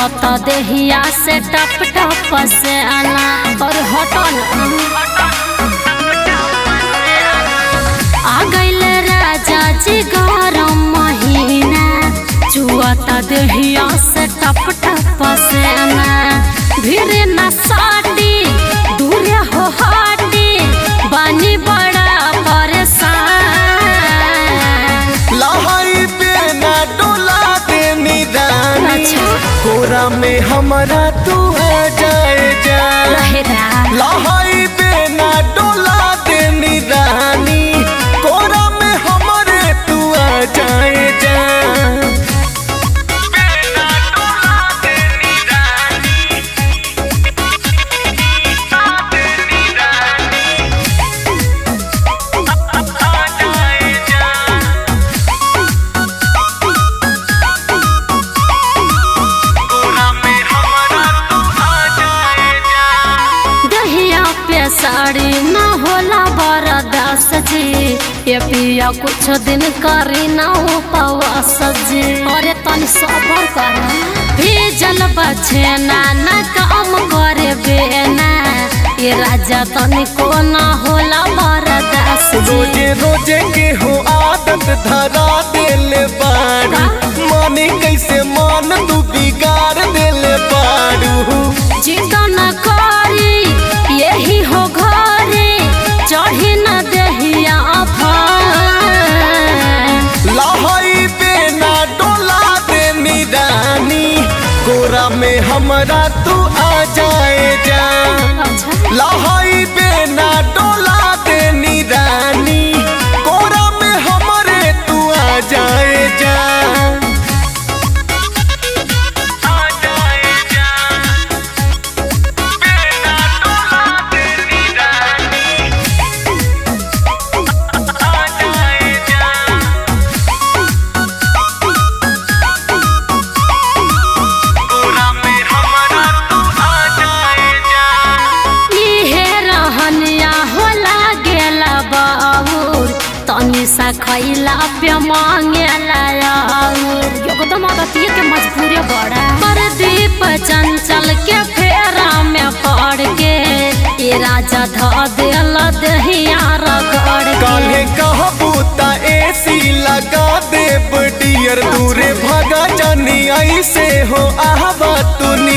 चुअत देहिया से टप टप से आना और हटन आ गइल राजा जी गरम महीना चुअत देहिया से टप टप से आना भीड़ न साटी दूर हो हाटी बानी बड़ा परेशान लहाई पे ना डोला दे निदानी अच्छा। कोरा में हमारा तू आ जाए जा रहेरा लहाई पे ना डोला दे निदानी कोरा में हमारे तू आ जाए जा दहिया पे साड़ी न होला बरदास जी ये पिया कुछ दिन करी न उपवास जी अरे तनी सबर कर भीजल बचे ना न काम करे बेना ये राजा तनी को न होला बरदास जी रोजे रोजे के हो आदत धरा देले बाड़ू माने कैसे मान तू बिगाड़ देले बाड़ू चिंता न करी यही हो घरे चढ़ी न दहिया फान लहाई पे ना डोला दे निदानी कोरा में हमारा तू आ जाए जा लहाई पे ना डोला दे निदानी कोरा में हमारे तू आ जाए जा आ जाए जा बिना डोला दे निदानी आ जाए जा कोरा में हमारा तू आ जाए जा इहे रहनिया होला गेला बाबूर तनी सा खैला पे मांगेला आउर एकदम अगतिये के मजबूरी बड़ा प्रदीप चंचल के फेरा में पड़ के ये राजा ध देल दहिया रगड़ के काले कहबू ता एसी लगा दे डियर दूरे भागा जानी ऐसे हो आहबा तू